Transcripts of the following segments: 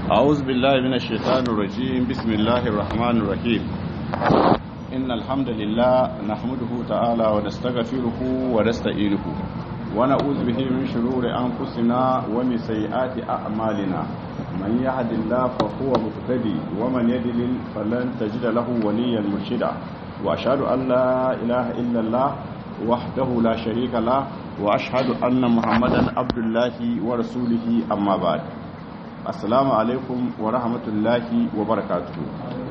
أعوذ بالله من الشيطان الرجيم بسم الله الرحمن الرحيم إن الحمد لله نحمده تعالى ونستغفره ونستعينه ونعوذ به من شرور أنفسنا ومن سيئات أعمالنا من يهد الله فهو مهتدي ومن يضلل فلن تجد له وليا مرشدا وأشهد أن لا إله إلا الله وحده لا شريك له وأشهد أن محمدا عبد الله ورسوله أما بعد assalamu alaikum wa rahmatullahi wa barakatuhu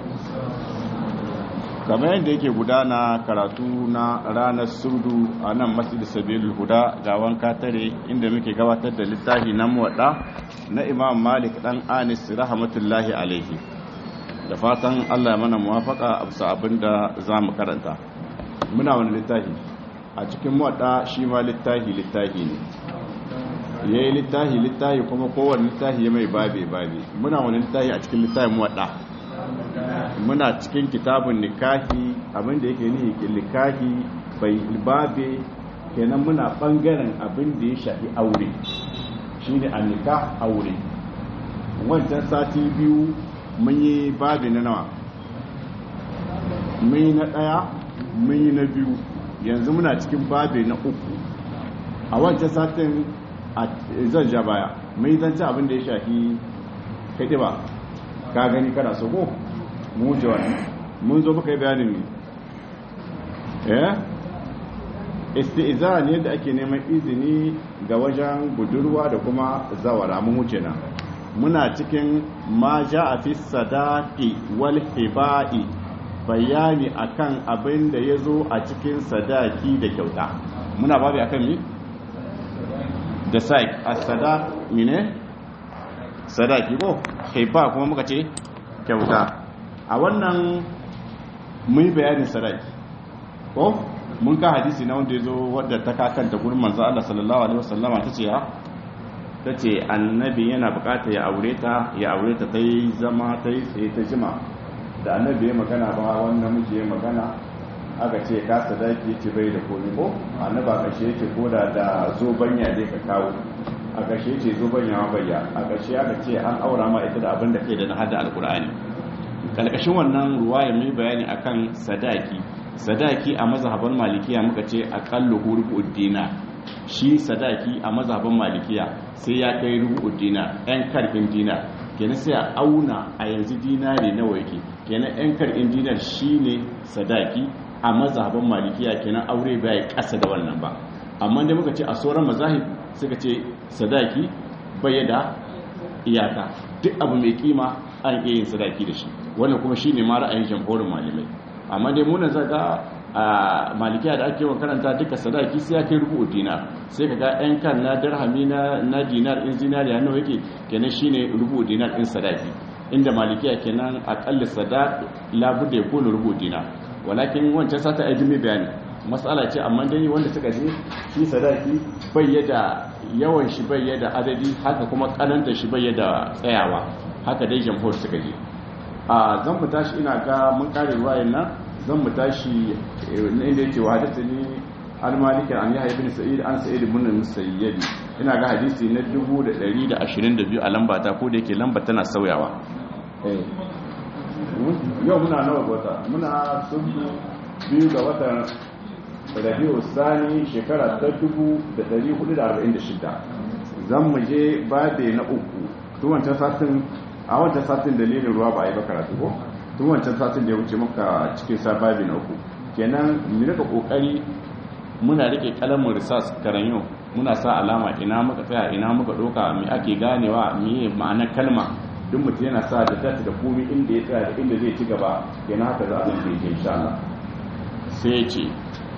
kamar yadda yake gudana karatu na ranar surdu a nan masjid sabilul huda gawan katare inda muke gabatar da littafi na muwadda na imam malik dan anis rahmatullahi alaihi da fatan allah ya mana muwafaka a bisa abin da za mu karanta muna wani littafi a cikin muwadda shi ma littafi littafi ne ya yi littahi littahi kuma kowane littahi ya mai babe babe muna wani littahi a cikin littahi muwaɗa muna cikin kitabun nikahi abinda yake nihi nikahi bai babe kenan muna ɓangaren abin da ya shafi aure shi ne a nikah aure wancan sati biyu mun yi babe na nawa mun yi na ɗaya mun yi na biyu yanzu muna cikin babe na uku a wancan satin zan ja baya mai zanci abin da ya shafi kaɗi ba ka gani kana so ko mu wuce wani mun zo muka yi bayanin ne eh isti'izan yadda ake neman izini ga wajen budurwa da kuma zawara mun wuce na muna cikin ma ja a fi sadaki wal hiba'i bayani akan abin da ya zo a cikin sadaki da kyauta muna babu akan mi? da saik a sada mine sadaki ko haifa kuma muka ce kyauta a wannan mun bayanin sadaki ko mun ka hadisi na wanda ya zo wadda ta kakanta gurin manzo Allah sallallahu alaihi wasallama ta ce ya ta ce annabi yana bukata ya aure ta ya aure ta ta yi zama ta yi tsaye ta jima da annabi ya magana ba wannan miji ya magana aka ce ka sadaki ce bai da komi ko annaba kashe ce ko da da zobanya dai ka kawo a kashe ce zobanya ma bayya a kashe aka ce an aura ma ita da abin da kai da na hada alkur'ani kalkashin wannan ruwaya mai bayani akan sadaki sadaki a mazhaban malikiya muka ce aqallu rubu dina shi sadaki a mazhaban malikiya sai ya kai rubu dina yan karfin dina kenan sai a auna a yanzu dinari nawa yake kenan yan karfin dinar shine sadaki a mazhaban malikiya kenan aure bai kasa da wannan ba amma da muka ce a sauran mazahib suka ce sadaki bai da iyaka duk abu mai kima an iya yin sadaki da shi wannan kuma shine ma ra'ayin jamhurin malamai amma dai muna zaga a malikiya da ake yawan karanta duka sadaki sai ya kai rubu dinar sai kaga yan kan na dirhami na na dinar in zinariya nawa yake kenan shine rubu dinar in sadaki inda malikiya kenan aqall sadaq labudda yakunu rubu dinar walakin wancan sata a jimi bayani matsala ce amma dai wanda suka je shi sadaki bayyada yawan shi bayyada adadi haka kuma kananta shi bayyada tsayawa haka dai jamhur suka je a zan mu tashi ina ga mun kare ruwayen nan zan mu tashi inda yake wa hadisi ni al-maliki an yahya ibn sa'id an sa'id ibn musayyib ina ga hadisi na 1122 a lamba ta ko da yake lamba tana sauyawa eh yau muna nawa wata muna sun biyu ga watan rabiu sani shekara ta 1446 zan mu je bade na uku tun wancan satin a wancan satin dalilin ruwa ba a yi ba karatu ko tun wancan satin da ya wuce maka cikin sababi na uku kenan mu rika kokari muna rike kalamin risas karanyo muna sa alama ina muka tsaya ina muka doka me ake ganewa me ma'anar kalma duk mutum yana sa da data da komi inda ya tsaya da inda zai ci gaba yana haka za a zan da insha Allah sai ya ce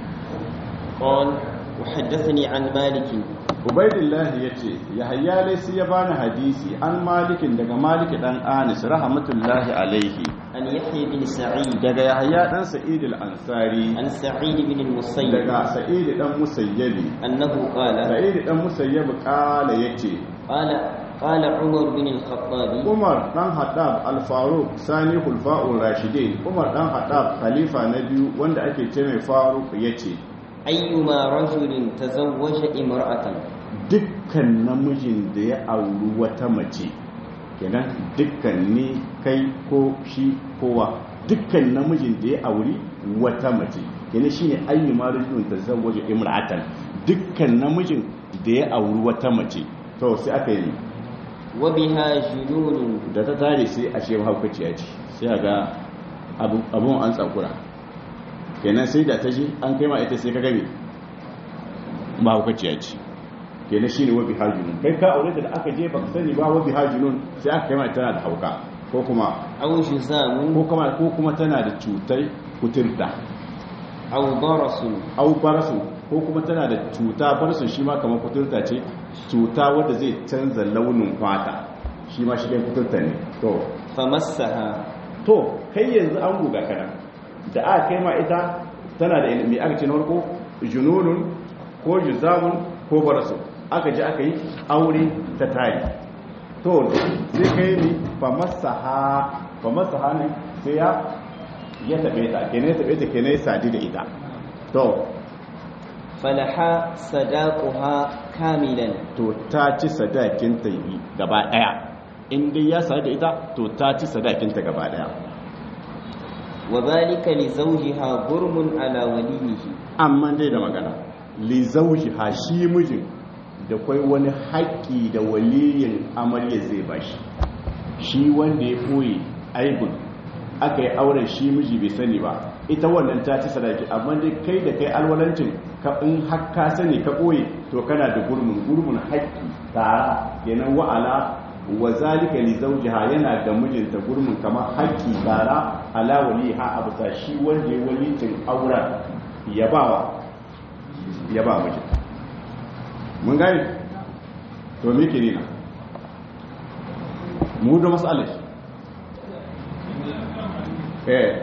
قال وحدثني عن مالك Ubaidillah ya ce Yahaya laysi ya bani hadisi an malikin daga Malik dan Anis rahmatullahi alaihi عن يحيى بن سعيد daga Yahaya dan Sa'id al-Ansari عن سعيد بن المسيب daga Sa'id dan Musayyabi أنه قال Sa'id dan Musayyab kala yace قال قال عمر بن الخطاب Umar dan Haddab al-Faruq sani hulfa'ur rashidin Umar dan Haddab khalifa na biyu wanda ake ce mai Faruq yace أيما رجل تزوج امرأة dukkan namijin da ya auri wata mace kenan dukkan ni kai ko shi kowa dukkan namijin da ya auri wata mace kenan shine ayyu marijun tazawwaju imra'atan dukkan namijin da ya auri wata mace to sai aka yi wa biha jununun da ta tare sai a ce mahaukaciya ce sai a ga abun an tsakura kenan sai da ta ji an kai ma ita sai ka gami mahaukaciya ce kenan shine wabi hajjunun kai ka aure da aka je baka sani ba wabi hajjunun sai aka kai ma tana da hauka ko kuma aw juzamun ko kuma ko kuma tana da cutar kuturta aw barasun au barasu ko kuma tana da cuta barasu shi ma kamar kuturta ce cuta wadda zai canza launin fata shi ma shi dai kuturta ne to famassaha to kai yanzu an guga kana da aka kai ma ita tana da ilimi aka ce na farko jununun ko juzamun ko barasu aka ji aka yi aure ta tari to sai kai ni famassaha famassaha ne sai ya ya tabe ta kenan ya tabe ta kenan ya sadi da ita to falaha sadaquha kamilan to ta ci sadakin ta yi gaba daya in dai ya sadu da ita to ta ci sadakin ta gaba daya wa dhalika li zawjiha gurmun ala walihi amma dai da magana li zawjiha shi mijin da kwai wani haƙƙi da waliyin amarya zai bashi shi wanda ya koyi aibun aka yi auren shi miji bai sani ba ita wannan ta ci sadaki amma dai kai da kai alwalancin ka in har ka sani ka koyi to kana da gurmun gurmun haƙƙi tara kenan wa'ala wa zalika li zawjiha yana ga mijinta gurmun kamar haƙƙi tara ala waliha a bisa shi wanda ya walicin auren ya bawa ya ba mijin mun gani to me ke nina mu da masalar eh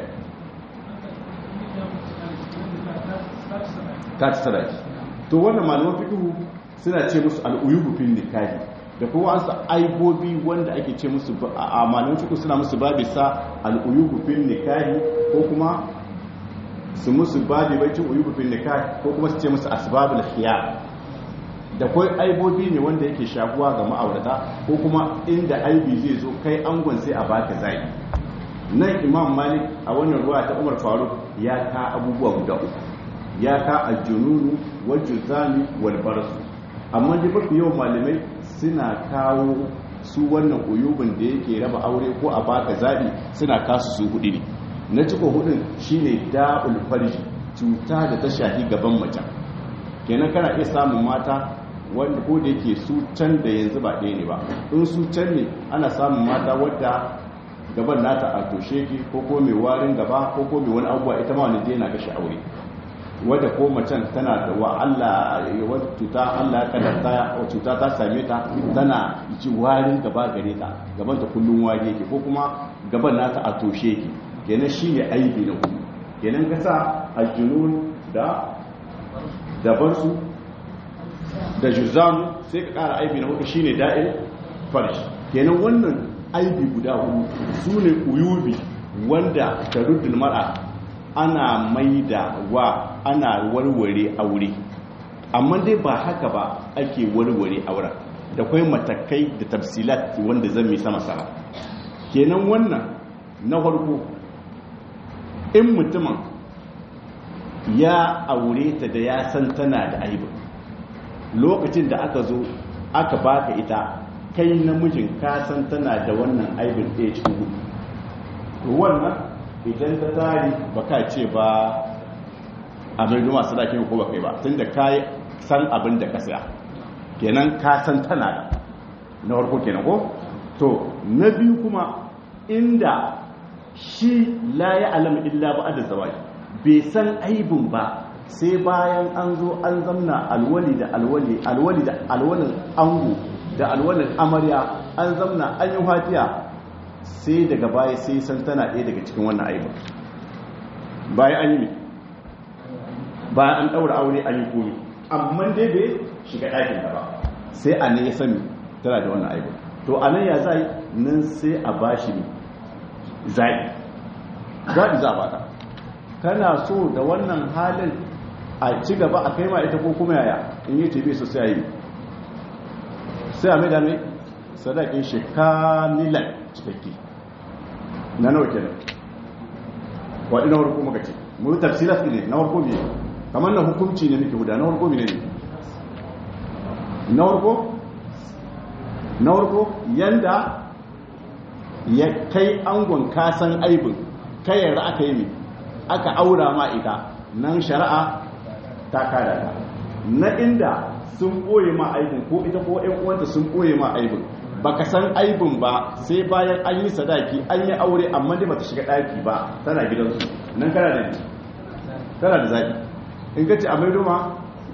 ta ci sadaki to wannan malaman fikihu suna ce musu al'uyubu fil nikahi da kuma wasu aibobi wanda ake ce musu a malaman fikihu suna musu babi sa al'uyubu fil nikahi ko kuma su musu babi bai cin uyubu fil nikahi ko kuma su ce musu asbabul khiyar da kwai aibobi ne wanda yake shafuwa ga ma'aurata ko kuma inda aibi zai zo kai angon sai a baka zai nan imam malik a wannan ruwa ta umar faruk ya ka abubuwa guda uku ya ka aljununu wal juzami wal barasu amma dai mafi yawan malamai suna kawo su wannan uyubin da yake raba aure ko a baka zabi suna kasu su hudu ne na ciko hudun shine da'ul farji cuta da ta shafi gaban mace kenan kana iya samun mata wanda ko da yake su can da yanzu ba ɗaya ne ba in su can ne ana samun mata wadda gaban nata a toshe ki ko ko mai warin gaba ko ko mai wani abuwa ita ma wani dai na kashe aure wadda ko macen tana da wa Allah wata cuta Allah ya kadarta cuta ta same ta tana ji warin gaba gare ta gaban ta kullun wari yake ko kuma gaban nata a toshe ki kenan shine aibi na ku kenan ka sa aljunun da dabar su da juzamu sai ka kara aibi na hudu shine da'il farshi kenan wannan aibi guda hudu su ne uyubi wanda ta ruddin mara ana maida wa ana warware aure amma dai ba haka ba ake warware auren da kwai matakai da tafsilat wanda zan mi sama sama kenan wannan na farko in mutumin ya aure ta da ya san tana da aibin lokacin da aka zo aka baka ita kai namijin ka san tana da wannan aibin ɗaya cikin hudu to wannan idan ta tari ba ka ce ba a mai duma sadakin ko ba kai ba tun da ka san abin da ka saya kenan ka san tana da na farko kenan ko to na biyu kuma inda shi la ya alama illa ba da zawaji bai san aibin ba sai bayan an zo an zamna alwali da alwali alwali da alwalin ango da alwalin amarya an zamna an yi fatiya sai daga baya sai san tana ɗaya daga cikin wannan aibin bayan an yi bayan an ɗaura aure an yi komi amma dai bai shiga ɗakin ba sai a ne ya sani tana da wannan aibin to a nan ya zai nan sai a bashi ne zai zaɓi za a baka kana so da wannan halin a ci gaba a kai ma ita ko kuma yaya in yi tebe su sai yi sai a mai da mai sadakin shi kamilan cikakke na nawa kenan waɗi na warko maka ce mu yi tafsirat ne na warko ne kamar na hukunci ne muke huda na warko ne ne na warko na warko yanda ya kai angon kasan aibin kayar aka yi aka aura ma ita nan shari'a ta kada ta na inda sun ɓoye ma aibin ko ita ko ‘yan uwanta sun ɓoye ma aibin baka san aibin ba sai bayan an yi sadaki an yi aure amma dai bata shiga ɗaki ba tana gidansu nan kana da kana da zaki in ka ce a maidoma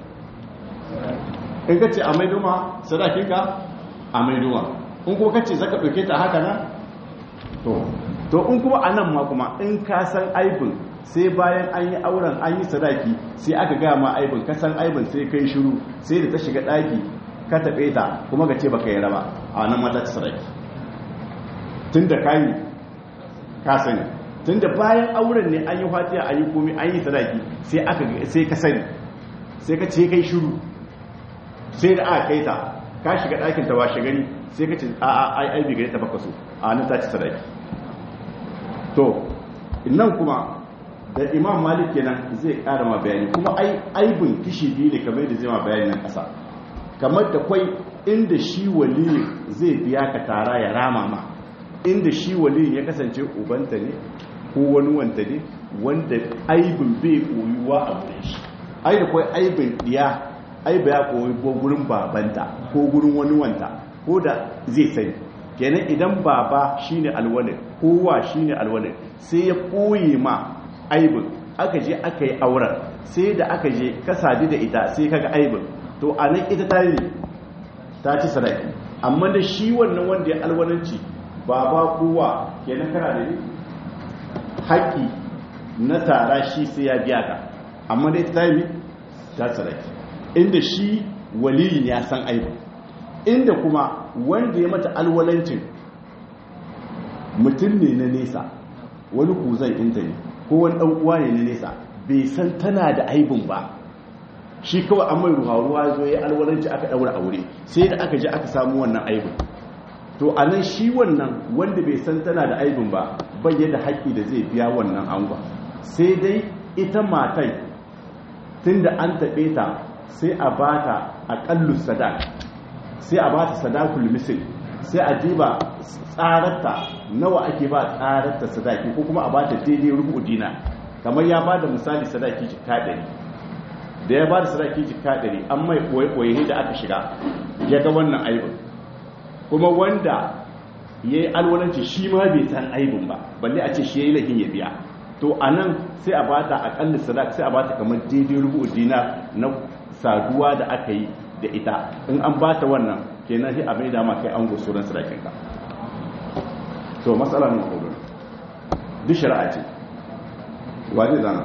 in ka ce a maidoma sadakinka a maidoma in kuma ka ce zaka ɗauke ta haka nan to to in kuma a nan ma kuma in ka san aibin sai bayan an yi auren an yi sadaki sai aka gaya ma aibin ka san aibin sai kai shiru sai da ta shiga ɗaki ka taɓe ta kuma ka ce baka yi raba a nan mata ta sadaki tun da kayi ka sani tun da bayan auren ne an yi fatiya an yi komi an yi sadaki sai aka sai ka sani sai ka ce kai shiru sai da aka kai ta ka shiga ɗakin ta washe gari sai ka ce a a ai ai bai gare ta baka so a nan ta ci sadaki to nan kuma da imam malik kenan zai ƙara ma bayani kuma ai aibin kishi biyu ne kamar da zai ma bayani nan ƙasa kamar da kwai inda shi waliyin zai biya ka tara ya rama ma inda shi waliyin ya kasance ubanta ne ko wani wanta ne wanda aibin bai koyuwa a wurin shi ai da kwai aibin diya ai ba ya koyi ko gurin babanta ko gurin wani wanta ko da zai sani kenan idan baba shine alwalin kowa shine alwalin sai ya koye ma aibin aka je aka yi auren sai da aka je ka sadu da ita sai kaga aibin to a nan ita ta yi ta ci sadaki amma da shi wannan wanda ya alwalanci baba kowa kenan kana da ni haƙƙi na tara shi sai ya biya ka amma da ita ta yi ta sadaki inda shi waliyin ya san aibin inda kuma wanda ya mata alwalancin mutum ne na nesa wani kuzan inta ne ko wani ɗan uwa ne na nesa bai san tana da aibin ba shi kawai an mai ruwa ruwa zo ya alwalanci aka ɗaura aure sai da aka je aka samu wannan aibin to a nan shi wannan wanda bai san tana da aibin ba bai da haƙƙi da zai biya wannan angwa sai dai ita matai tun da an taɓe ta sai a bata aƙallu sadak sai a bata sadakul misil sai a diba tsararta nawa ake ba tsararta sadaki ko kuma a bata daidai rubu dina kamar ya bada misali sadaki jikka ɗari da ya bada sadaki jikka ɗari an mai ɓoye da aka shiga ya ga wannan aibin kuma wanda ya yi alwalanci shi ma bai san aibin ba balle a ce shi ya yi lahin ya biya to a nan sai a bata aƙalla sadaki sai a bata kamar daidai rubu dina na saduwa da aka yi da ita in an ba ta wannan kenan sai a mai dama kai an gosu ran sadakinka to matsala ne ko duk shari'a ce waje zana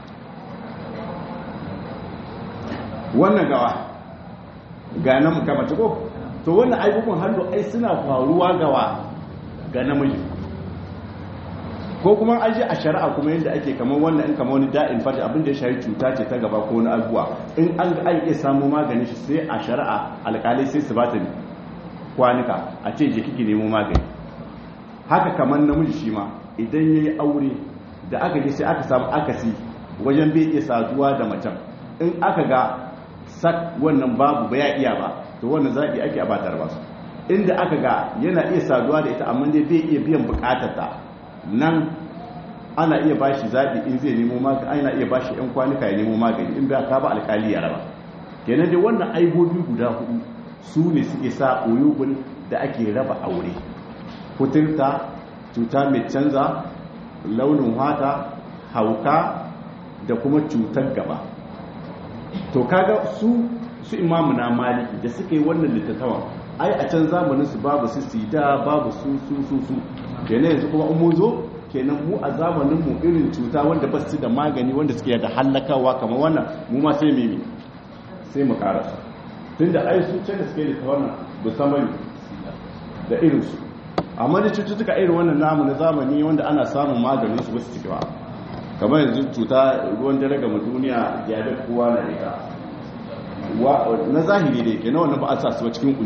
wannan gawa ga nan muka mace ko to wannan abubuwan hannu ai suna faruwa gawa ga namiji ko kuma an je a shari'a kuma yadda ake kamar wannan in kamar wani da'in fata abin da ya shari cuta ce ta gaba ko wani abuwa in an ga iya samu magani shi sai a shari'a alkalai sai su bata kwanuka a ce je kike nemo magani haka kamar namiji shi ma idan ya yi aure da aka je sai aka samu akasi wajen bai iya saduwa da macen in aka ga sak wannan babu ba ya iya ba to wannan zaɓi ake a batar ba su inda aka ga yana iya saduwa da ita amma dai bai iya biyan bukatarta nan ana iya bashi zaɓi in zai nemo magani ana iya bashi yan kwanuka ya nemo magani in ba ka ba alkali ya raba kenan dai wannan aibobi guda hudu su ne suke sa oyugun da ake raba aure kuturta cuta mai canza launin hata hauka da kuma cutar gaba to kaga su su imamu na maliki da suka yi wannan littattawan ai a can zamanin su babu su sida babu su su su su kenan yanzu kuma mun zo kenan mu a zamanin mu irin cuta wanda ba su da magani wanda suke da hallakawa kamar wannan mu ma sai mimi sai mu karasa tunda ai su can da suke da wannan musamman da irin su amma da cututtuka irin wannan namu na zamani wanda ana samun maganin su ba su ciki ba kamar yanzu cuta ruwan dare ga duniya ya da kowa na ita na zahiri da yake na wannan ba a sa su ba cikin kuyu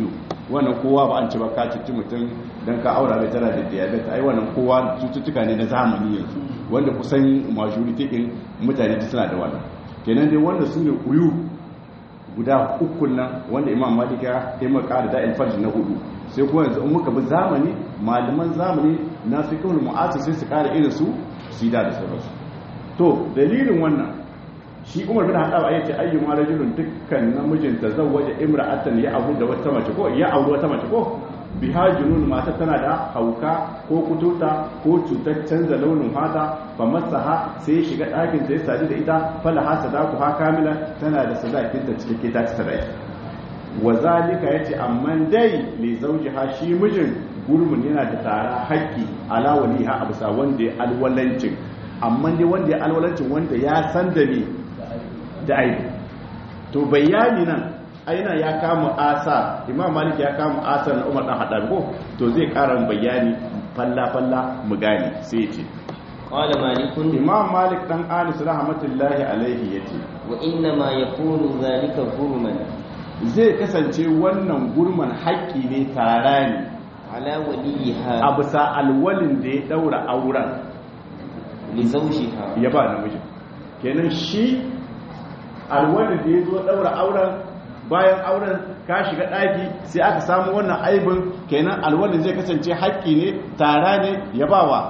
wannan kowa ba an ci ba ka cuci mutum don ka aura mai tana da diabetes ai wannan kowa cututtuka ne na zamani yanzu wanda kusan majority din mutane ta suna da wannan kenan dai wanda su ne uyu guda uku nan wanda imam malik ya taimaka da da'il farji na hudu sai kuma yanzu in muka bi zamani malaman zamani na su kawai mu'asir sai su kara irin su sida da sauransu to dalilin wannan shi umar bin haɗa ya ce ayyu ma rajulun dukkan namijin ta zawwaja imra'atan ya abu da wata mace ko ya auri wata mace ko biha junun mata tana da hauka ko kuturta ko cutar canza launin fata fa masaha sai ya shiga ɗakin ta ya sadu da ita fala ha sadaku ha kamila tana da sadakin ta cikakke ta ci sadaki wa zalika yace amma dai li zawjiha shi mijin gurmun yana da tara haƙƙi ala waliha a bisa wanda ya alwalancin amma dai wanda ya alwalancin wanda ya san da ne da aibi to bayani nan aina ya kama asa imam malik ya kama asa na umar dan hadabi ko to zai ƙara bayani falla falla mu gane sai ya ce قال مالك imam malik dan anis rahmatullahi alaihi yace wa inna ma yakunu zalika gurman zai kasance wannan gurman haƙƙi ne tara ne ala waliha a bisa alwalin da ya daura auren li zawjiha ya ba namijin kenan shi alwalin da ya zo daura auren bayan auren ka shiga ɗaki sai aka samu wannan aibin kenan alwalin zai kasance haƙƙi ne tara ne ya ba wa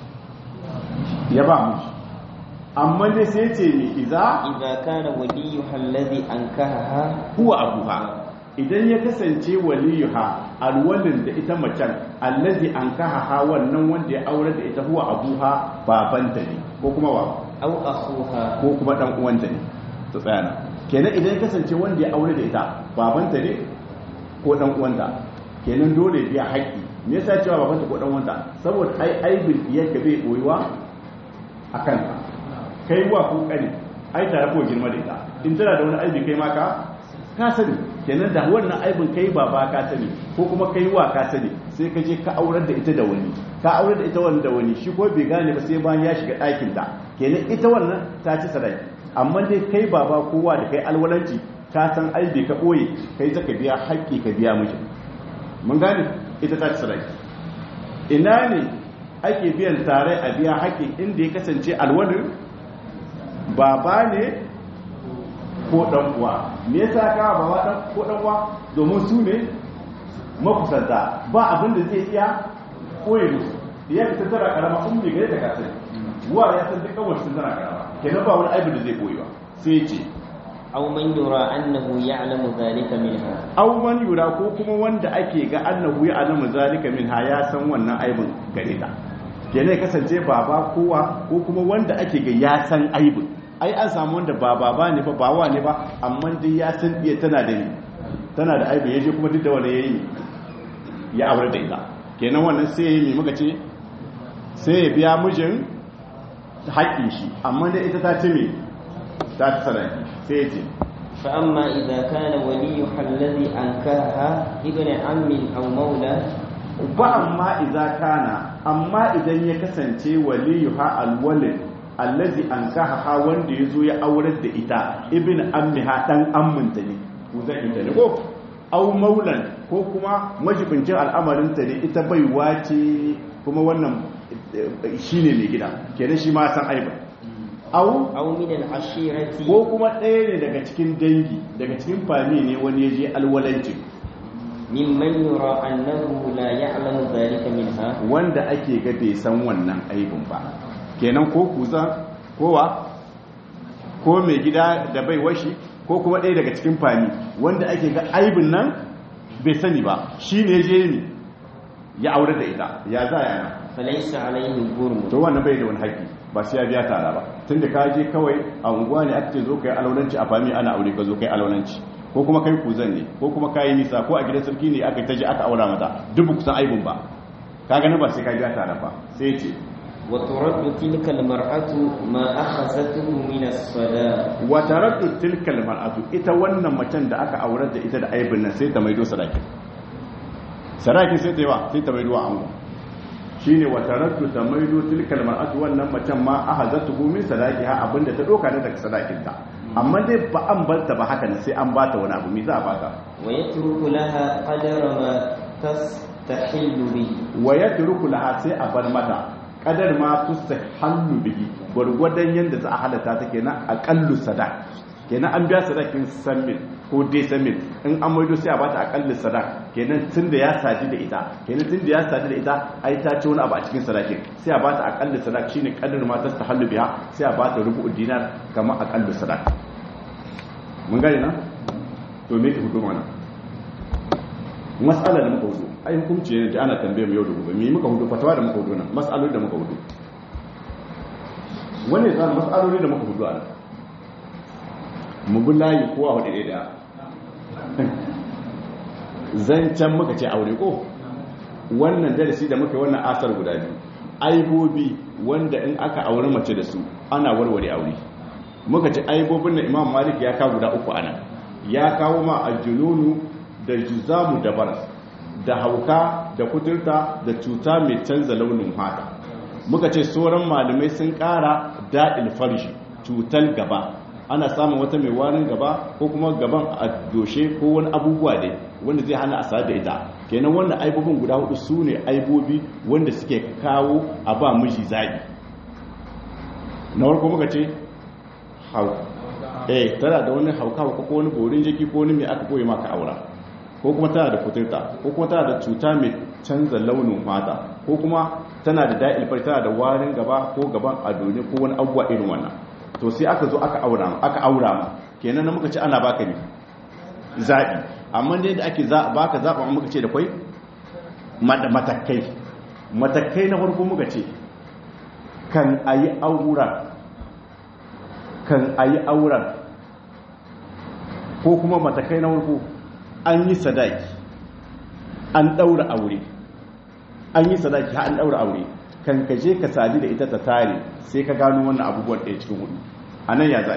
ya ba miji amma ne sai ce ne iza idza kana waliyuha alladhi ankahaha huwa abuha idan ya kasance waliyuha alwalin da ita macen allazi an kaha wannan wanda ya aure da ita huwa abuha babanta ne ko kuma wa aw akhuha ko kuma dan uwanta ne to tsayana kenan idan ya kasance wanda ya aure da ita babanta ne ko dan uwanta kenan dole ya biya haƙƙi me yasa cewa babanta ko dan uwanta saboda ai aibin iyaka bai boyuwa akan ka kai wa ko kani ai tare ko girma da ita in tana da wani aibi kai ma ka ka sani kenan da wannan aibin kai baba ka sani ko kuma kai wa ka sani sai ka je ka aurar da ita da wani ka aurar da ita wani da wani shi ko bai gane ba sai bayan ya shiga ɗakin ta kenan ita wannan ta ci sadaki amma dai kai baba kowa da kai alwalanci ka san aibi ka ɓoye kai zaka biya haƙƙi ka biya miji mun gane ita ta ci sadaki ina ne ake biyan tare a biya haƙƙi inda ya kasance alwalin baba ne ko dan uwa me yasa ka baba dan ko dan uwa domin su ne makusanta ba abin da zai iya koyi musu ya ta tara karama in bai gare ta kasai wa ya san duk kawai sun tana karama kenan ba wani aibin da zai koyi ba sai ce aw man yura annahu ya'lamu dhalika minha aw man yura ko kuma wanda ake ga annahu ya alamu zalika minha ya san wannan aibin gare ta kenan ya kasance baba kowa ko kuma wanda ake ga ya san aibin ai an samu wanda ba baba ne ba ba wa ne ba amma dai ya san iya tana da ni tana da aibi yaje kuma duk da wani yayi ya aure da ita kenan wannan sai yayi muka ce sai ya biya mijin haƙƙin shi amma dai ita ta ce me ta ci sadaki sai ya ce fa amma idza kana waliyuha alladhi ankahaha ibn ammin aw mawla ba amma idza kana amma idan ya kasance waliyuha alwalid allazi an kaha wanda ya zo ya aurar da ita ibn ammiha dan amminta ne ko zan ita ne ko au maulan ko kuma majibincin al'amarinta ne ita baiwa ce kuma wannan shine mai gida kenan shi ma san aiba au aw min al-ashirati ko kuma ɗaya ne daga cikin dangi daga cikin fami ne wani ya je alwalancin mimman yura annahu la ya'lamu dhalika minha wanda ake ga bai san wannan aibin ba kenan ko kuza kowa ko mai gida da bai washi ko kuma ɗaya daga cikin fani wanda ake ga aibin nan bai sani ba shi ne je ne ya aure da ita ya za ya na falaysa alayhi gurm to wannan bai da wani haƙƙi ba sai ya biya tara ba tun da ka je kawai a unguwa ne aka ce zo kai alaulanci a fami ana aure ka zo kai alaulanci ko kuma kai kuzan ne ko kuma kayi nisa ko a gidan sarki ne aka taji aka aura mata duk kusan aibin ba ka gani ba sai ka biya tara ba sai ce وترد تلك المرأة ما أخذته من الصلاة wa taraddu tilkal mar'atu ita wannan macen da aka aurar da ita da aibin nan sai ta maido sadaki sadaki sai ta yi wa sai ta maido wa ango shine wa taraddu ta maido tilkal mar'atu wannan macen ma ahazatuhu min sadaqiha abinda ta doka ne daga sadakin ta amma dai ba an barta ba haka ne sai an bata wani abu me za a bata wa yatruku laha qadara ma tastahillu bihi wa yatruku laha sai a bar mata kadar ma tustahallu bihi gwargwadon yanda za a halatta ta kenan aqallu sadaq kenan an biya sadakin samin ko dai samin in an maido sai a bata aqallu sadaq kenan tunda ya saji da ita kenan tunda ya saji da ita ai ta ci wani abu a cikin sadakin sai a bata aqallu sadaq shine kadar ma tustahallu biha sai a bata rubu dinar kamar aqallu sadaq mun gane na to me ke hukuma na mas'ala da muka hudu ai hukunci ne da ana tambaye mu yau da gobe me muka hudu fatawa da muka hudu nan mas'aloli da muka hudu wani zan mas'aloli da muka hudu ana mu bi layi kowa hudu ɗaya da zancen muka ce aure ko wannan darasi da muka yi wannan asar guda biyu aibobi wanda in aka aure mace da su ana warware aure muka ce aibobin na imam malik ya kawo guda uku ana ya kawo ma aljununu da juzamu da baras da hauka da kuturta da cuta mai canza launin hata muka ce sauran malamai sun kara daɗin farshi cutar gaba ana samun wata mai warin gaba ko kuma gaban a doshe ko wani abubuwa ne wanda zai hana a da ita kenan wannan aibobin guda hudu su ne aibobi wanda suke kawo a ba miji zaɓi na farko muka ce hau eh tana da wani hauka ko wani borin jiki ko wani mai aka koyi maka aura ko kuma tana da kuturta ko kuma tana da cuta mai canza launin fata ko kuma tana da da'il fari tana da warin gaba ko gaban adoni ko wani abuwa irin wannan to sai aka zo aka aura aka aura ma kenan muka ce ana baka ne zabi amma dai da ake za baka zaba muka ce da kai matakai matakai na farko muka ce kan ayi auren kan ayi auren ko kuma matakai na farko an yi sadaki an daura aure an yi sadaki an daura aure kan ka je ka sadi da ita ta tare sai ka gano wannan abubuwan ɗaya cikin hudu a nan ya zai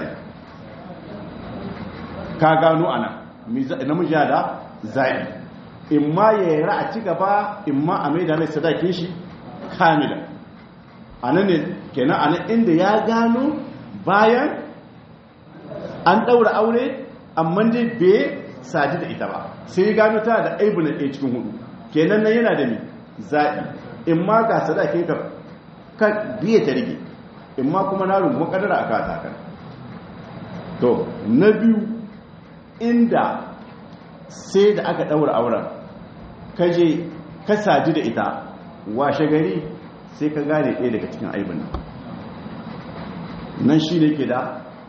ka gano a nan namiji da zai in ma ya yi a ci gaba in ma a maida mai sadakin shi kamila a nan ne kenan a nan inda ya gano bayan an ɗaura aure amma dai bai sadi da ita ba sai gano ta da aibu na ɗaya cikin hudu kenan nan yana da mi zaɓi in ma ga sadakin ka ka biye ta rige in ma kuma na rungu kadara a kata kan to na biyu inda sai da aka ɗaura auren ka je ka sadi da ita washe gari sai ka gane ɗaya daga cikin aibin nan nan shi ne ke da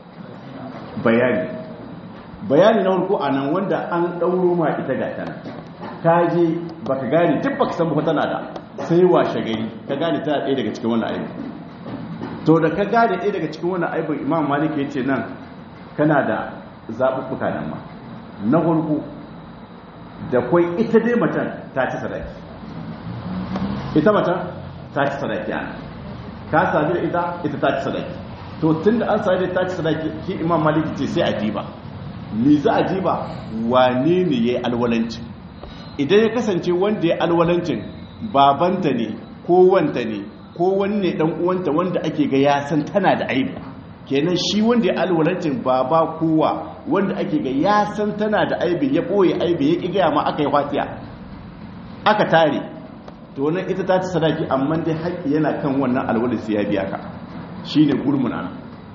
bayani bayani na farko a nan wanda an ɗauro ma ita ga tana ka je ba ka gane duk ba ka san ba tana da sai washe gari ka gane tana ɗaya daga cikin wannan aibin to da ka gane ɗaya daga cikin wannan aibin imam malik ya ce nan kana da zaɓuɓɓuka nan ma na farko da kwai ita dai matan ta ci sadaki ita matan ta ci sadaki ana ka sami da ita ita ta ci sadaki to tun da an sami da ta ci sadaki ki imam malik ce sai a diba me za a diba wane ne ya yi alwalanci idan ya kasance wanda ya alwalancin babanta ne ko wanta ne ko wani ne dan uwanta wanda ake ga ya san tana da aibi kenan shi wanda ya alwalancin baba kowa wanda ake ga ya san tana da aibi ya boye aibi ya ki gaya ma aka yi fatiya aka tare to wannan ita ta ci sadaki amma dai haƙƙi yana kan wannan alwalin sai ya biya ka shine gurmuna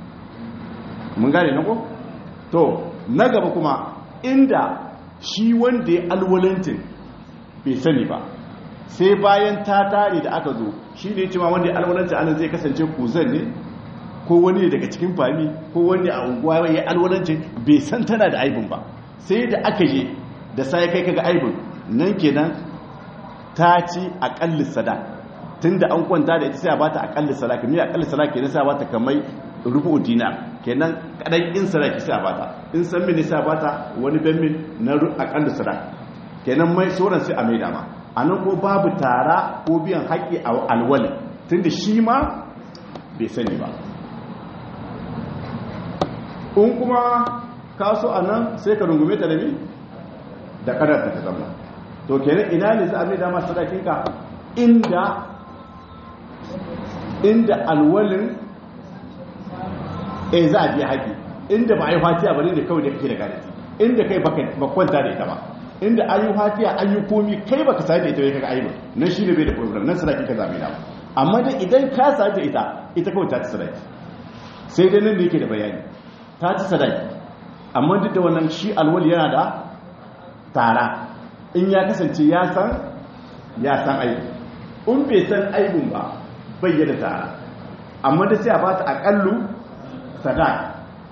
mun gane na ko to na gaba kuma inda shi wanda ya alwalancin bai sani ba sai bayan ta tare da aka zo shi ne cewa wanda ya alwalancin anan zai kasance kuzan ne ko wani ne daga cikin fami ko wani a unguwa ya alwalancin bai san tana da aibin ba sai da aka je da sai kai kaga aibin nan kenan ta ci akalli sada tunda an kwanta da ita sai a bata akalli sada kamar akalli sada kenan sai a bata kamar rubu dinar kenan kadan in sadaki sai a bata in san mini sai a bata wani ben min na akalli sada kenan mai sauran sai a mai dama anan ko babu tara ko biyan haƙƙi a alwali tunda shi ma bai sani ba in kuma kaso a nan sai ka rungume ta da mi da kadar ta zama to kenan ina ne za a mai dama sadakinka inda inda alwalin e za a biya haƙi inda ba a yi fatiya ba ne da kawai da kake da garanti inda kai ba kwanta da ita ba inda an yi fatiya an yi komi kai baka sai da ita bai kaga aibu nan shi ne bai da problem nan sadaki ka zabe da amma da idan ka sai da ita ita kawai ta ci sadaki sai dai nan da yake da bayani ta ci sadaki amma duk da wannan shi alwali yana da tara in ya kasance ya san ya san aibu in bai san aibun ba bai da tara amma da sai a bata akallu sadaki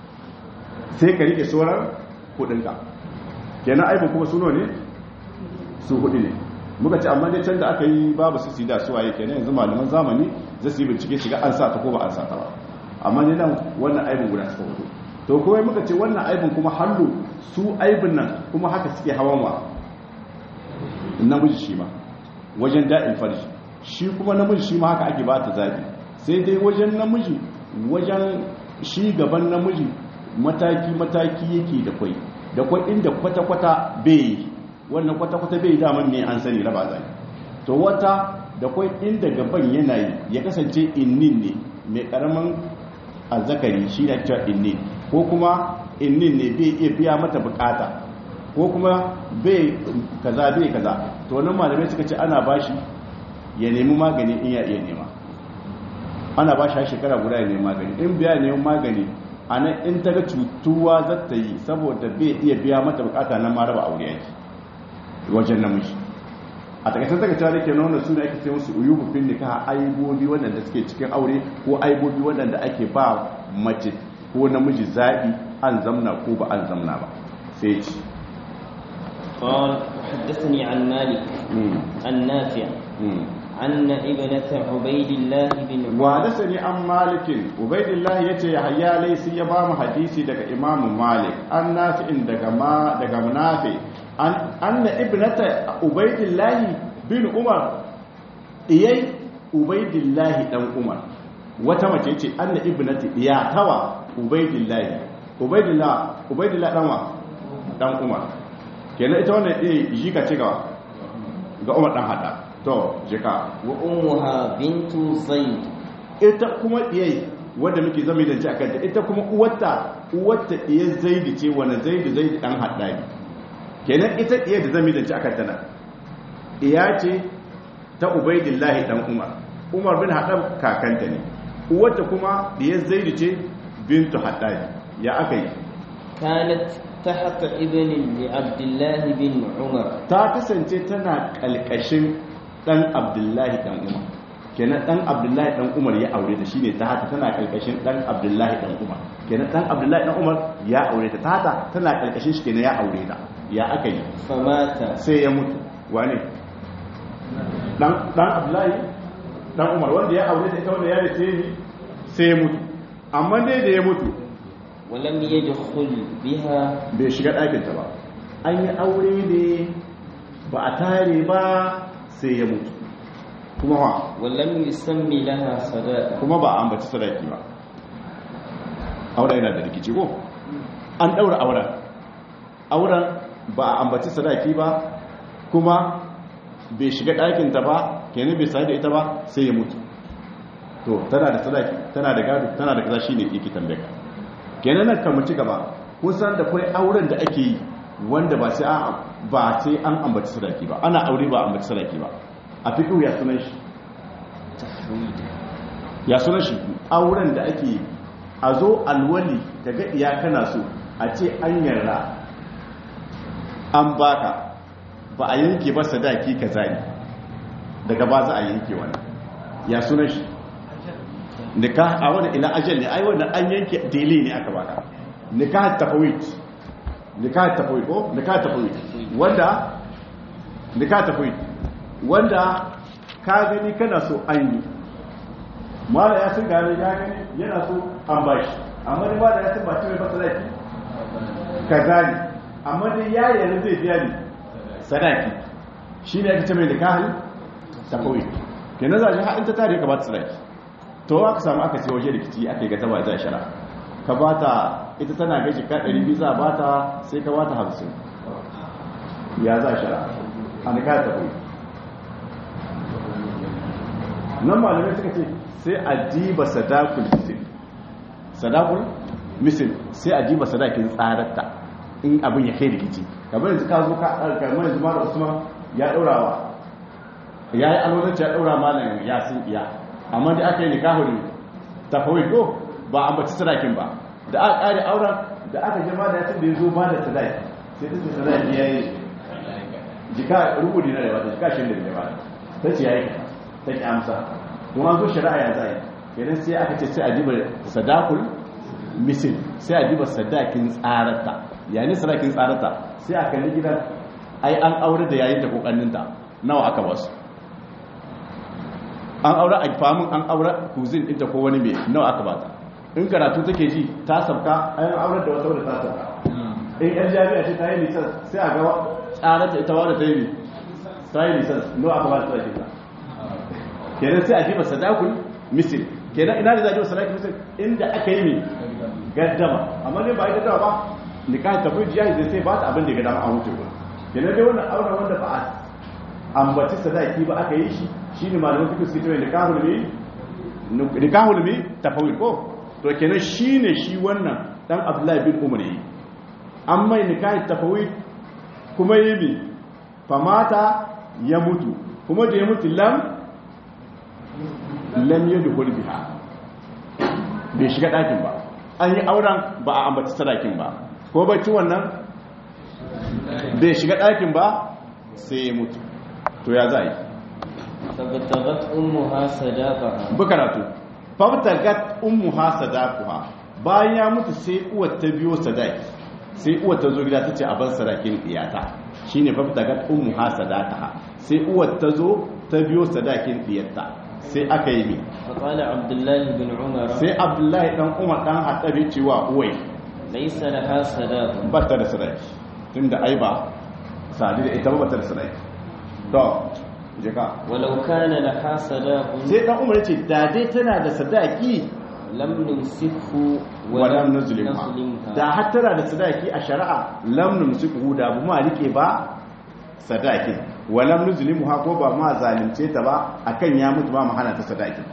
sai ka rike sauran kudinka kenan aibin kuma suno ne su hudu ne muka ce amma dai can da aka yi babu su sida su waye kenan yanzu malaman zamani zai su yi bincike shiga an sa ta ko ba an sa ta ba amma ne nan wannan aibin guda suka hudu to kuma muka ce wannan aibin kuma hallu su aibin nan kuma haka suke hawan wa namiji shi ma wajen da'in farji shi kuma namiji shi ma haka ake ba ta zabi sai dai wajen namiji wajen shi gaban namiji mataki-mataki yake da kwai da kwai inda kwata-kwata bai wannan kwata-kwata bai daman ne an sani raba zai to wata da kwai inda gaban yanayi ya kasance innin ne mai karamin azzakari shi na cewa innin ko kuma innin ne bai iya biya mata bukata ko kuma bai kaza bai kaza to wannan malamai suka ce ana bashi ya nemi magani in ya iya nema ana bashi shekara guda ya nemi magani in biya neman magani a nan in ta ga cutuwa za ta yi saboda bai iya biya mata bukata nan ma raba aure yake wajen namiji a takaitar daga cewa da ke nuna suna ake ce musu uyubu fin nika aibobi waɗanda suke cikin aure ko aibobi waɗanda ake ba mace ko namiji zaɓi an zamna ko ba an zamna ba sai ci قال حدثني عن مالك عن نافع أن ابنة عبيد الله بن وحدثني عن مالك عبيد الله yace Yahya laysi ya ba mu hadisi daga Imam Malik an nafi daga ma daga Nafi an anna ibnata Ubaydillah bin Umar iyai Ubaydillah dan Umar wata mace ce anna ibnati iya tawa Ubaydillah Ubaydillah Ubaydillah dan wa dan Umar kenan ita wannan eh jika ce ga ga Umar dan hada to jika wa ummuha bintu zaid ita kuma iyai wanda muke zama da ji akan ta ita kuma uwarta uwarta iya zaidi ce wani zaidi zaidi dan haddani kenan ita iya da zama da ji akan ta nan iya ce ta ubaidillahi dan umar umar bin haddam kakanta ne uwarta kuma iya zaidi ce bintu haddani ya aka yi kanat tahta ibn li abdullah bin umar ta kasance tana kalkashin dan abdullahi dan umar kenan dan abdullahi dan umar ya aure ta shine ta haka tana kalkashin dan abdullahi dan umar kenan dan abdullahi dan umar ya aure ta ta haka tana kalkashin shi kenan ya aure ta ya aka yi famata sai ya mutu wane dan dan abdullahi dan umar wanda ya aure ta ita wanda ya race ni sai ya mutu amma dai da ya mutu walam yadkhul biha bai shiga ɗakin ta ba an yi aure ne ba a tare ba sai ya mutu kuma wa walam yusammi laha sadaqa kuma ba a ambaci sadaki ba auren yana da rikici ko an daura auren auren ba a ambaci sadaki ba kuma bai shiga ɗakinta ba kenan bai sadu da ita ba sai ya mutu to tana da sadaki tana da gado tana da kaza shine yake tambaye ka kenan nan kan mu ci gaba kusan da kai auren da ake yi wanda ba sai an ba sai an ambaci sadaki ba ana aure ba ambaci sadaki ba a fiqhu ya sunan shi ya sunan shi auren da ake a zo alwali daga iya kana so a ce an yarda an baka ba a yanke ba sadaki ka zani daga ba za a yanke wani ya sunan shi nikah a wani ila ajal ne ai wannan an yanke dele ne aka baka nikah tafawit nikah tafawit ko nikah tafawit wanda nikah tafawit wanda ka gani kana so an yi mala ya sun gane ya gani yana so an ba shi amma ni mala ya sun ba mai sadaki ka gani amma dai ya yana zai biya ni sadaki shi ne aka ce mai nikahin tafawit kenan za a ji haɗin ta tare ka ba ta sadaki to aka samu aka ce waje rikici aka yi ga taba za shara ka ba ta ita tana gaji ka ɗari biyu za a ba ta sai ka ba ta hamsin ya za shara a nika ta kuwa nan malamai suka ce sai a diba sadakul fitil sadakul misal sai a diba sadakin tsararta in abin ya kai rikici kamar yanzu ka zo ka kamar yanzu mara usman ya daurawa ya yi alwadanci ya daura malam ya sun iya amma da aka yi nikahu ne tafawai ko ba a baci sadakin ba da aka kare auren da aka jama da yatin da ya zo ba da sadaki sai ta ce sadaki ya yi jika rubuti na da wata jika shi da ya ba ta ce ya yi ta ki amsa don an zo shari'a ya zai kenan sai aka ce sai a diba sadakul misil sai a diba sadakin tsarata yayin sadakin tsarata sai a kalli gidan ai an aure da yayin da kokanninta nawa aka basu an aure a famin an aure kuzin ɗinta ko wani mai nawa aka bata in karatu take ji ta sabka an aure da wata wadda ta sabka in yan jami'a ce ta yi nisan sai a gaba tsarata ita wadda ta yi ta yi nisan nawa aka bata ta ta kenan sai a jiba sadakul misil kenan ina da zajiba sadakul misil inda aka yi ne gaddama amma ne ba yi gaddama ba nikahin tafi jiya zai sai ba ta abin da ya gaddama a wuce ba kenan dai wannan auren wanda ba a ambaci sadaki ba aka yi shi shi ne malamin fikin suke cewa nikahul mi nikahul mi tafawil ko to kenan shi ne shi wannan dan abdullahi bin umar yi an mai nikahin tafawil kuma yi mi famata ya mutu kuma da ya mutu lam lam ya duhul biha bai shiga ɗakin ba an yi auren ba a ambaci sadakin ba ko bacci wannan bai shiga ɗakin ba sai ya mutu to ya za a yi فابتغت أمها صداقها bukaratu fabtagat ummuha sadaquha bayan ya mutu sai uwar ta biyo sadaki sai uwar ta zo gida ta ce a bar sadakin iyata shine fabtagat ummuha sadaqaha sai uwar ta zo ta biyo sadakin iyata sai aka yi mi فقال عبد الله بن عمر sai abdullahi dan umar dan hadabi cewa uwai ليس لها صداق ba ta da sadaki tunda ai ba sadi da ita ba ta da sadaki to jika ولو كان لها صداق sai dan umar ya ce da dai tana da sadaki لم نمسكه walam nuzlimha نظلمها da har tana da sadaki a shari'a lam numsiku da bu ma rike ba sadakin walam nuzlimuha ko ba ma zalunce ta ba akan ya mutu ba mu hana ta sadakin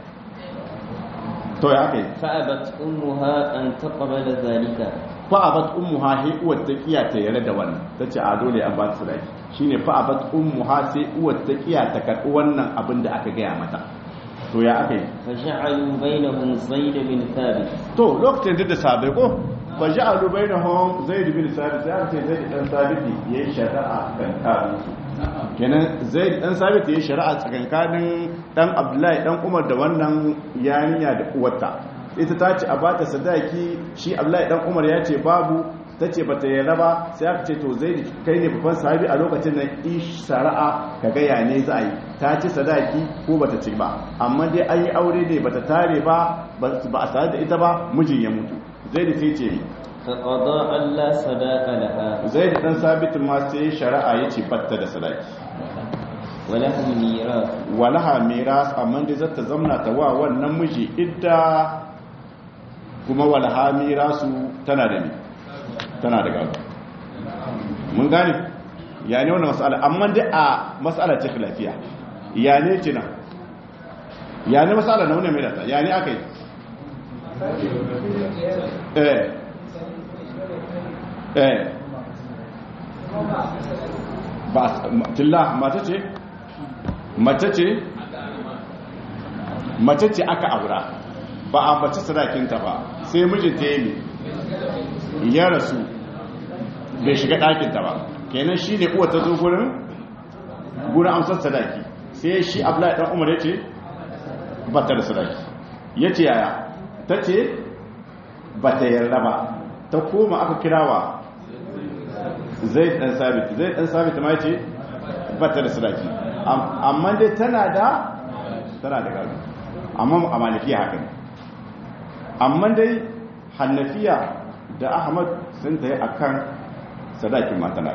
to ya kai فأبت أمها أن تقبل ذلك fa abat ummuha hi uwar ta kiya ta yare da wannan tace a dole an ba ta sadaki shine fa abat ummuha sai uwar ta kiya ta karbi wannan abin da aka gaya mata to ya aka yi فجعلوا بينهم زيد بن ثابت to lokacin da sabai ko fa ja'alu bainahum zaid bin sabit sai aka ce zaid dan sabit yayi shari'a kan karin su kenan zaid dan sabit yayi shari'a tsakankanin dan abdullahi dan umar da wannan yarinya da uwarta ita ta ce a bata sadaki shi abdullahi dan umar ya ce babu ta ce bata yarda ba sai aka ce to zaid kai ne babban sahabi a lokacin nan ish shari'a ka ga ya ne za a yi ta ci sadaki ko bata ci ba amma dai an yi aure ne bata tare ba ba a tare da ita ba mijin ya mutu zaid sai ce mi فقضى أن لا صداق لها zaid dan sabit ma sai shari'a ya ce batta da sadaki ولهم ميراث walaha miras amma dai zata zamna ta wa wannan miji idda kuma walaha mirasu tana da mi tana da gado mun gane ya ne wannan mas'ala amma dai a mas'ala ce khilafiya ya ne ce nan ya ne mas'ala na wannan mai da ta ya ne aka yi eh eh ba tilla mata ce mace ce mace ce aka aura ba a mace sadakinta ba sai mijinta ya yi ya rasu bai shiga ɗakinta ba kenan shi ne uwa ta zo gurin gurin amsar sadaki sai shi abdullahi ɗan umar ya ce ba ta da sadaki ya ce yaya ta ce ba ta yarda ba ta koma aka kirawa zai ɗan sabit zai ɗan sabit ma ya ce ba ta da sadaki amma dai tana da tana da gado amma a malikiya haka ne amma dai hannafiya da ahmad sun ta yi a kan sadakin matana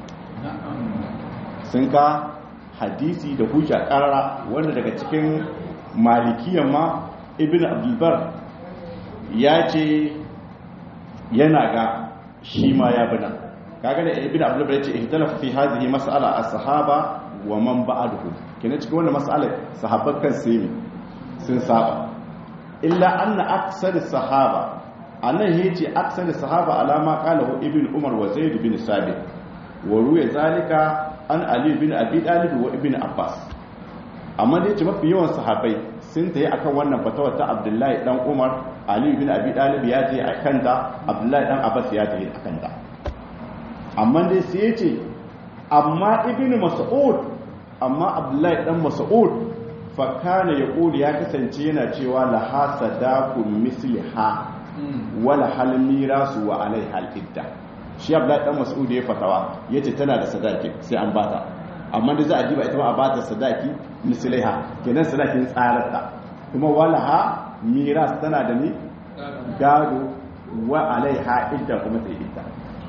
sun ka hadisi da hujja karara wanda daga cikin malikiyan ma ibn abdulbar ya ce yana ga shi ma ya bina kaga da ibn abdulbar ya ce ihtalafa fi hadhihi mas'ala as-sahaba wa man ba'dahu kina cikin wannan mas'alar sahabban kan sai sun saba illa anna aksar sahaba annan yace aksar sahaba alama qalahu ibn umar wa zaid bin sabit wa ruwa zalika an ali bin abi talib wa ibn abbas amma da yace mafi yawan sahabbai sun tayi akan wannan fatawa ta abdullahi dan umar ali bin abi talib ya tayi akan ta abdullahi dan abbas ya tayi akan ta amma dai sai yace amma ibn mas'ud amma abdullahi dan mas'ud fa kana yaqulu ya kasance yana cewa la hasadakum misliha wala hal mirasu wa alaiha al idda shi abdullahi dan mas'ud ya fatawa yace tana da sadaki sai an bata amma da za a diba ita ba a bata sadaki mislaiha kenan sadakin tsararta kuma wala ha miras tana da ni gado wa alaiha idda kuma ta idda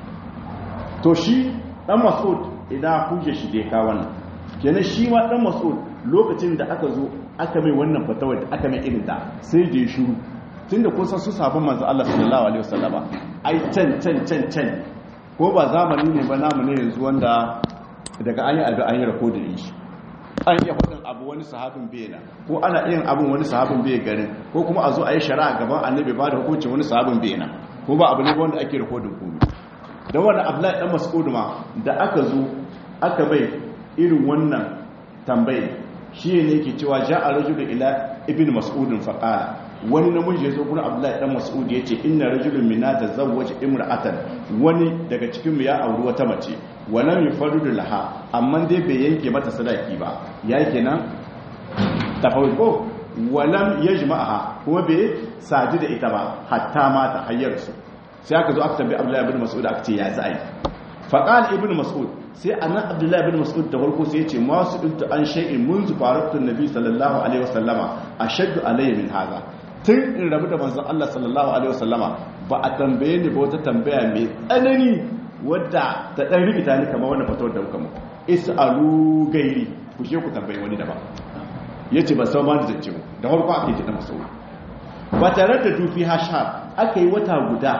to shi dan mas'ud idan huje shi dai ka wannan kenan shi ma dan mas'ud lokacin da aka zo aka mai wannan fatawa da aka mai irin ta sai da ya shiru tunda kun san su sabon manzo Allah sallallahu alaihi wasallama ai can can can can ko ba zamani ne ba namu ne yanzu wanda daga an yi abu an yi rakodin shi an iya hudun abu wani sahabin bena ko ana yin abin wani sahabin bai garin ko kuma a zo a yi shari'a gaban annabi ba da hukuncin wani sahabin bena ko ba abu ne wanda ake rakodin komai da wani abdullahi dan mas'ud ma da aka zo aka bai irin wannan tambayi shi ne yake cewa ja'a rajulun ila ibn mas'udin faqala wani namiji ya zo gurin abdullahi dan mas'ud ya ce inna rajulun minna tazawwaja imra'atan wani daga cikin mu ya auri wata mace walam yufarridu laha amma dai bai yanke mata sadaki ba ya kenan tafawul ko walam yajma'aha kuma bai saji da ita ba hatta mata hayyar su sai aka zo aka tambayi abdullahi ibn mas'ud aka ce ya za'i faqal ibn mas'ud sai annan abdullahi ibn mas'ud da farko sai ya ce ma su dinta an shay'in munzu faratu nabi sallallahu alaihi wasallama ashaddu alayya min hadha tun in rabu da manzon Allah sallallahu alaihi wasallama ba a tambaye ni ba wata tambaya mai tsanani wadda ta dan rikita ni kamar wannan fatawar da muka muku is'alu gairi ku je ku tambaye wani daban yace ba san ma da zance mu da farko ake ji da masauri ba tare da dufi hashar aka yi wata guda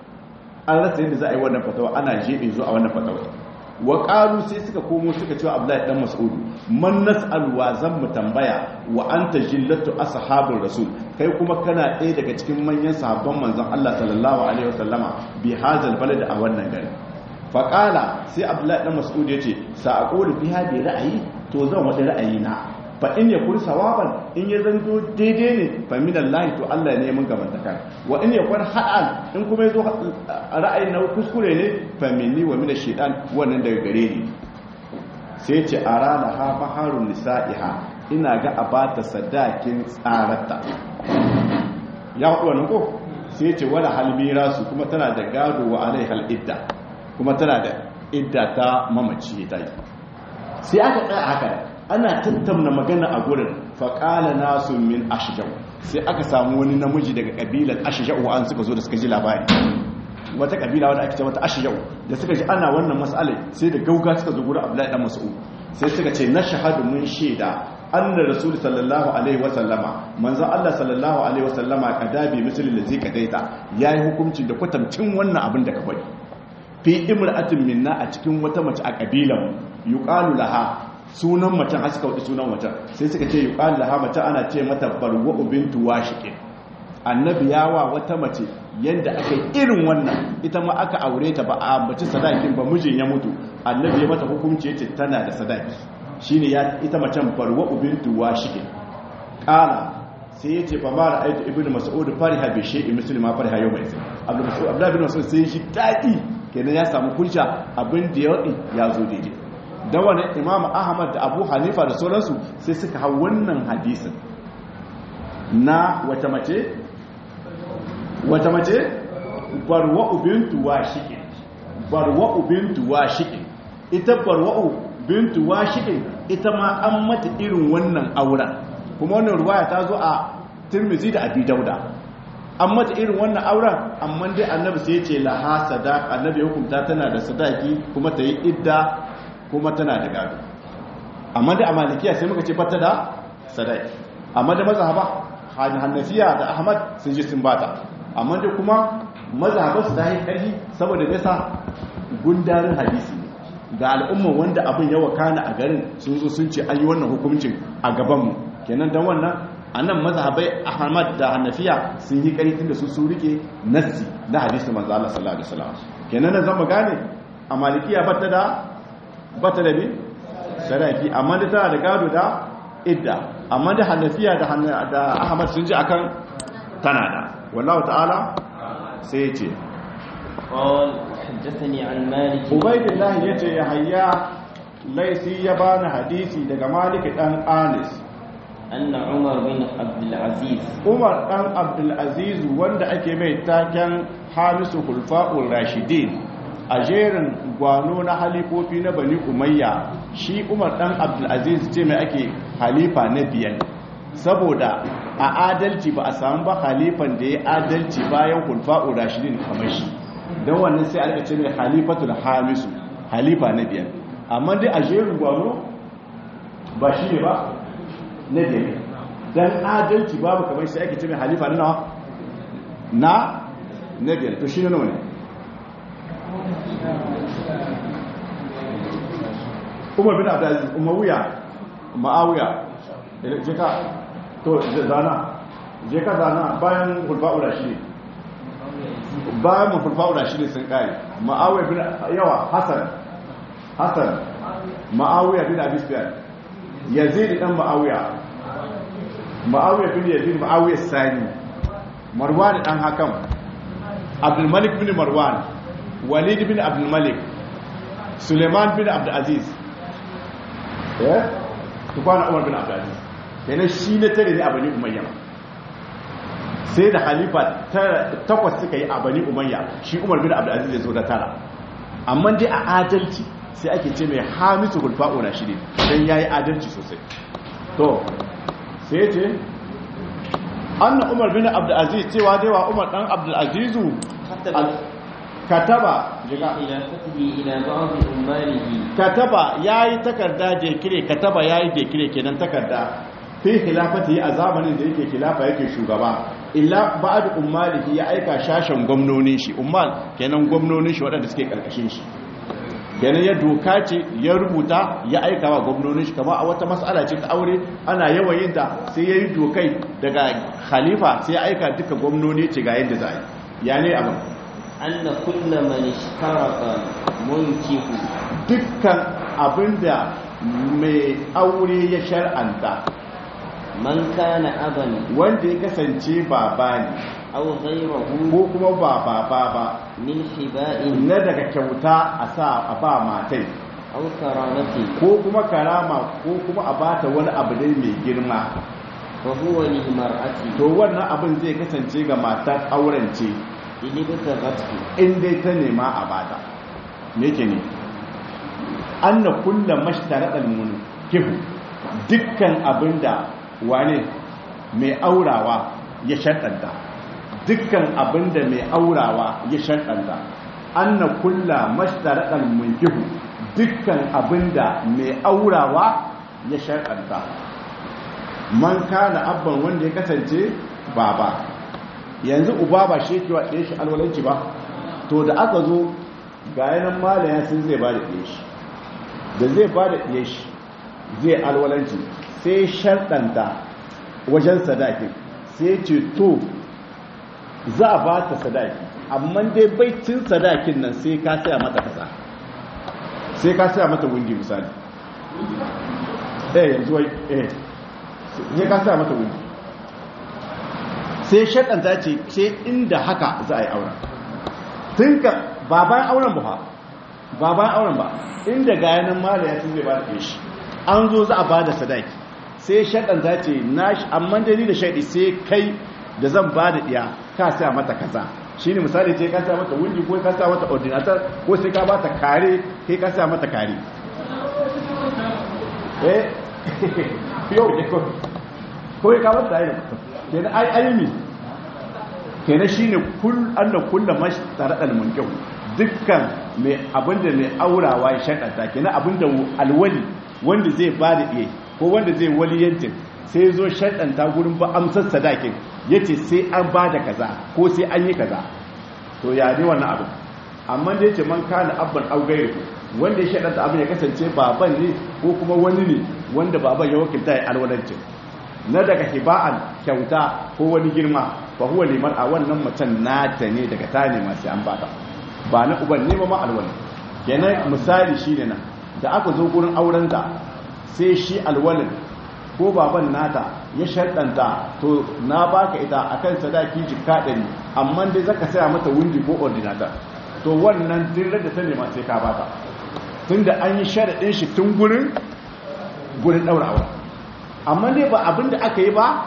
an rasa yadda za a yi wannan fatawa ana jebe zuwa a wannan fatawa wa qalu sai suka komo suka cewa Abdullahi dan Mas'ud man nas'al wa zan mu tambaya wa anta jillatu ashabur rasul kai kuma kana ɗaya daga cikin manyan sahabban manzon Allah sallallahu alaihi wasallama bi hazal balad a wannan gari fa qala sai Abdullahi dan Mas'ud yace sa aqulu fi hadi ra'ayi to zan wada ra'ayi na fa in yakun sawaban in ya zanto daidai ne fa min Allah to Allah ne mun gaban taka wa in yakun ha'an in kuma yazo ra'ayin na kuskure ne fa minni wa min ash-shaytan wannan daga gare ni sai ce arana ha baharun nisa'iha ina ga abata sadakin tsarata ya hudu wannan ko sai ce wala halmira su kuma tana da gado wa alaihal idda kuma tana da idda ta mamaci ta yi sai aka tsaya haka ana tattauna magana a gurin faƙala nasu min ashijau sai aka samu wani namiji daga ƙabilar ashijau an suka zo da suka ji labari wata ƙabila wadda ake ce wata ashijau da suka ji ana wannan matsalai sai da gauga suka zo gurin abdullahi dan mas'ud sai suka ce na shahadu mun shaida anna rasul sallallahu alaihi wa sallama manzo Allah sallallahu alaihi wa sallama kadabi misalin da zai kadaita yayi hukuncin da kwatamcin wannan abin da ka faɗi fi imra'atin minna a cikin wata mace a ƙabilan yuqalu laha sunan macen har suka wuce sunan macen sai suka ce yuqal laha mace ana ce mata barwa bintu washiqin annabi yawa wata mace yanda aka irin wannan ita ma aka aure ta ba a ambaci sadakin ba mijin ya mutu annabi ya mata hukunci yace tana da sadaki shine ya ita macen barwa bintu washiqin qala sai yace fa ma ra'aytu ibnu mas'ud fariha bi shay'in muslima fariha yawma idin abdul mas'ud abdullah bin mas'ud sai shi dadi kenan ya samu kulsha abin da ya zo daidai da wani imam ahmad da abu hanifa da sauransu sai suka hau wannan hadisin na wata mace wata mace barwa'u bintu washiqin barwa'u bintu washiqin ita barwa'u bintu washiqin ita ma an mata irin wannan auren kuma wannan ruwaya ta zo a tirmizi da abi dauda an mata irin wannan auren amma dai annabi sai ya ce laha sadaq annabi ya hukunta tana da sadaki kuma ta yi idda kuma tana da gado amma da a malikiya sai muka ce bata da sadaki amma da mazhaba hannafiya da ahmad sun ji sun bata amma da kuma mazhaba su ta yi karfi saboda nesa gundarin hadisi ga al'umma wanda abin yawa kana a garin sun zo sun ce an yi wannan hukuncin a gabanmu kenan don wannan annan mazhabai ahmad da hanafiya sun yi karitin da su su rike nassi na hadisi manzo Allah sallallahu alaihi wasallam kenan nan zama gane a malikiya bata da bata da bi sadaki amma da tana da gado da idda amma da hanafiya da da ahmad sun ji akan tana da wallahu ta'ala sai ya ce قال حدثني عن مالك ubaidillah yace ya hayya laisi ya bani hadisi daga malik dan anis أن عمر بن عبد العزيز umar dan abdul aziz wanda ake mai taken hamisu hulfa'ul rashidin a jerin gwano na halifofi na bani umayya shi umar dan abdul aziz ce mai ake halifa na biyan saboda a adalci ba a samu ba halifan da ya adalci bayan hulfa'ul rashidin kamar shi don wannan sai aka ce mai halifatul hamisu halifa na biyar amma dai a jerin gwano ba shi ne ba na biyar don adalci babu kamar sai ake ce mai halifa na nawa na na biyar to shi ne nawa ne umar bin abdulaziz umawiya ma'awiya je ka to zana je ka zana bayan hulfa'ula shi ne bayan mafulfa'ula shi ne sun kare ma'awiyar bin yawa hassan hassan ma'awiyar bin abisbiyar yazid dan ma'awiya ma'awiyar bin yazid ma'awiyar sani marwan dan hakam abdulmalik bin marwan walid bin abdulmalik suleiman bin abdulaziz eh tukwana umar bin abdulaziz kenan shi ne tare ne a bani umayya sai da halifa takwas suka yi a bani umayya shi umar bin abdulaziz ya zo da tara amma dai a adalci sai ake ce mai hamisu gulfa'o na shi ne don ya yi adalci sosai to sai ce an na umar bin abdulaziz cewa dai wa umar dan abdulazizu kataba jiga خلافته إلى بعض أماله kataba yayi takarda da kire kataba yayi da kire kenan takarda fi khilafati a zamanin da yake khilafa yake shugaba illa ba'd ummalihi ya aika shashin gwamnonin shi ummal kenan gwamnonin shi waɗanda suke karkashin shi kenan ya doka ce ya rubuta ya aika wa gwamnonin shi kamar a wata mas'ala ce ta aure ana yawan yin ta sai yayi dokai daga khalifa sai ya aika duka gwamnoni ce ga yadda za a yi ya ne abin أن كل من اشترط منكه dukkan abinda mai aure ya shar'anta من كان أبا wanda ya kasance baba ne أو غيره ko kuma ba baba ba من حباء na daga kyauta a sa a ba matai أو كرامة ko kuma karama ko kuma a bata wani abu dai mai girma فهو للمرأة to wannan abin zai kasance ga matar auren ce إن ابتغته in dai ta nema a bata me ke ne an na kulla mashtaraɗar kihu dukkan abin da wane mai aurawa ya shaɗanta dukkan abin da mai aurawa ya shaɗanta an na kulla mashtaraɗar kihu dukkan abin da mai aurawa ya shaɗanta man kana abban wanda ya kasance baba yanzu uba ba shi yake wa ɗaya shi alwalanci ba to da aka zo ga yanan malaya sun zai ba da ɗaya shi da zai ba da ɗaya shi zai alwalanci sai sharɗanta wajen sadakin sai ce to za a ba ta sadaki amma dai baitin sadakin nan sai ka saya mata kasa sai ka saya mata wundi misali eh yanzu wai eh sai ka saya mata wundi sai shaɗanta ce sai inda haka za a yi auren tun ka ba bayan auren ba ba bayan auren ba inda ga yanar mala ya zai ba da shi an zo za a ba da sadaki sai shaɗanta ce na shi amma da ni da shaɗi sai kai da zan ba da ɗiya ka sa mata kaza shi ne misali ce ka sa mata wundi ko ka sa mata ordinator ko sai ka ba ta kare kai ka sa mata kare eh yau ne ko ko ka ba ta yi kenan ai aimi kenan shine kul anna kullu mashtaradal munkihu dukkan mai abinda mai aurawa ya shakata kenan abinda alwali wanda zai bada iye ko wanda zai waliyantin sai zo shakanta gurin ba amsar sadakin yace sai an bada kaza ko sai an yi kaza to ya ne wannan abin amma da yace man kana abban augairu wanda ya shakanta abin ya kasance baban ne ko kuma wani ne wanda baban ya wakilta ya alwalancin na daga hiba'an kyauta ko wani girma fa huwa liman a wannan macen nata ne daga ta nema sai an bata ba na uban ne ba ma alwali kenan misali shine nan da aka zo gurin auren ta sai shi alwalin ko baban nata ya shaddanta to na baka ita akan sadaki jikka ɗari amma dai zaka saya mata wundi ko ordinator to wannan dirar da ta nema sai ka bata tunda an yi sharaɗin shi tun gurin gurin ɗaura aure amma ne ba abin da aka yi ba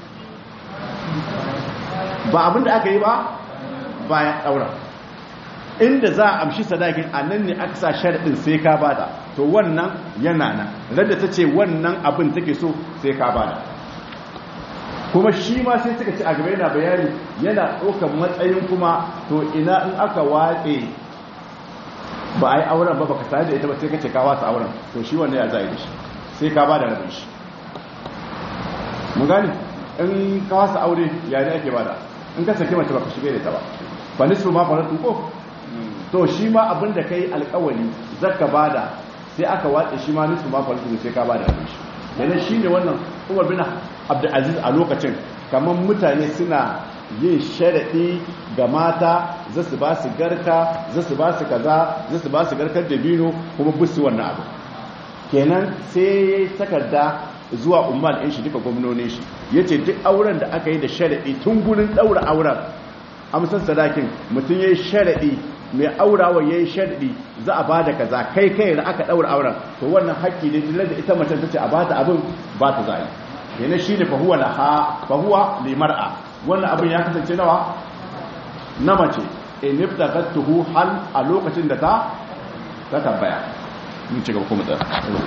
ba abin da aka yi ba bayan ɗaura inda za a amshi sadakin a nan ne aka sa sharaɗin sai ka bada to wannan yana nan radda ta ce wannan abin take so sai ka bada kuma shi ma sai suka ci a gaba yana bayani yana ɗaukar matsayin kuma to ina in aka watse ba a yi auren ba baka tare da ita ba sai ka ce ka wasa auren to shi wannan ya za a yi da shi sai ka bada rabin shi mu gani in ka wasa aure ya ne ake bada in ka saki mace baka shige da ta ba fa nisfu ma faratu ko to shi ma abin da kai alƙawari zaka bada sai aka watse shi ma nisfu ma faratu sai ka bada rabin shi yana shine wannan Umar bin Abdul Aziz a lokacin kamar mutane suna yin sharaɗi ga mata za su ba su garka za su ba su kaza za su ba su garkar da bino kuma busu wannan abu kenan sai takarda zuwa umar ɗin shi duka gwamnonin shi ya ce duk auren da aka yi da sharaɗi tun gurin ɗaura auren amsar sadakin mutum ya yi sharaɗi mai aurawa ya yi sharaɗi za a ba da kaza kai kai da aka ɗaura auren to wannan haƙƙi ne da ita mace ta ce a ba ta abin ba ta za a yi yana shi ne fahuwa na ha fahuwa limar'a wannan abin ya kasance nawa na mace in tuhu hal a lokacin da ta ta tambaya mun ci gaba kuma da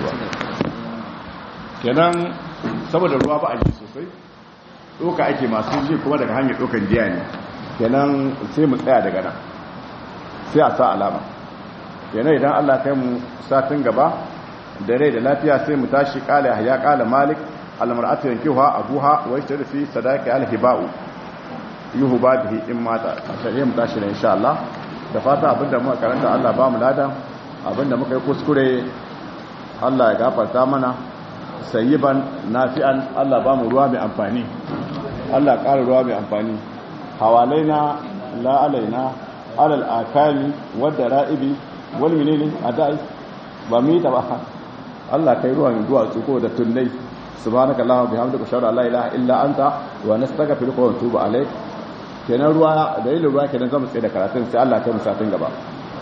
kenan saboda ruwa ba a ji sosai doka ake masu ji kuma daga hanyar dokan jiya ne kenan sai mu tsaya daga nan sai a sa alama kenan idan Allah kai mu satin gaba da rai da lafiya sai mu tashi kala ya kala malik almar'atu yankiha abuha wa yashtaru fi sadaqi alhiba'u yuhu ba bihi in mata sai mu tashi ne insha Allah da fata abinda muka karanta Allah ba mu ladan abinda muka yi kuskure Allah ya gafarta mana sayyiban nafi'an Allah ba mu ruwa mai amfani Allah ƙara ruwa mai amfani hawalaina la alaina alal akali wadda ra'ibi wal menene adai ba mu yi ta ba Allah kai ruwan duwatsu ko da tunnai subhanaka allahumma bihamdika ashhadu an la ilaha illa anta wa nastaghfiruka wa natubu alayk kenan ruwa da yin ruwa kenan zamu tsaye da karatun sai Allah kai mu satin gaba